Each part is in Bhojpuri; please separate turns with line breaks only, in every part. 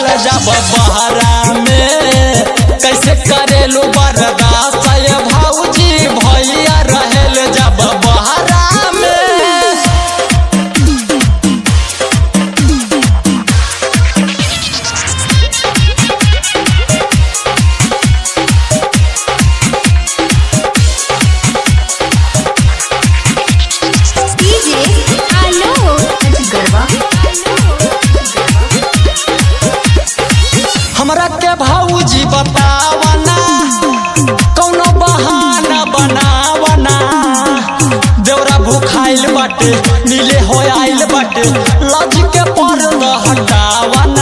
जब बहरा में कैसे करेलू बर्दाश्त ये भौजी भैया रहेल जब बहरा में
DJ Alok Garba
हमरा के भौजी बतावना कौनो बहाना बनावना देवरा भूखाइल बाटे नीले हो आइल बाटे लज के पर्दा हटावना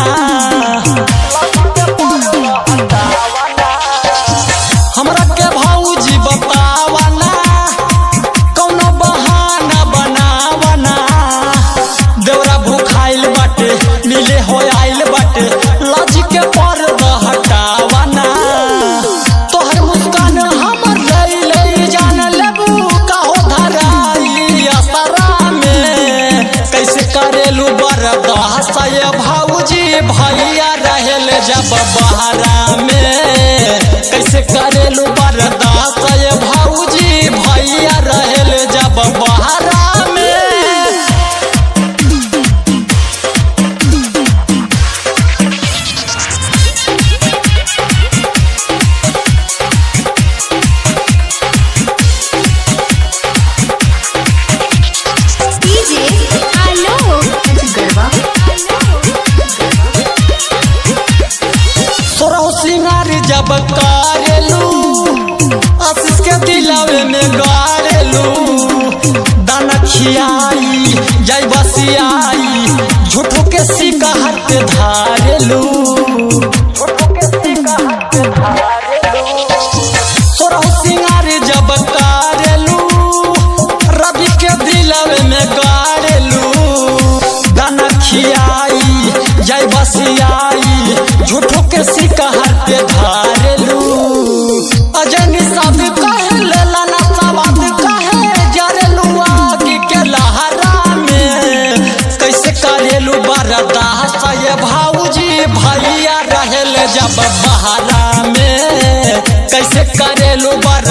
हमरा के भौजी बतावना कौनो बहाना बनावना देवरा भूखाइल बाटे नीले हो आइल बाटे लज के पर्दा हटावना तोहर मुस्कान हमर लई लई जान लेबू काहो धराई असरा में कैसे करेलू बर्दाश्त ये भौजी भैया रहेल जब बहरा में कैसे करेलू बर्दाश्त ये भौजी भैया रहेल जब बहरा में
DJ Alok Garba
सोरह सिंगार जब करेलू आशीष के दिलावे में गारेलू दाना खियाई जय बसियाई झूठो के सिक्का हाथ पे धारेलू सोरह सिंगार जब करेलू रवि के दिलावे में गारेलू दाना खियाई जय बसियाई झूठो के सिक्का हाथ पे धारेलू अजनी सब कहे लेला ना सवाद कहे जरेलू आगे के लहरा में कैसे करेलू बर्दाश्त ये भाऊजी भैया रहेल जब बहरा में कैसे करेलू बर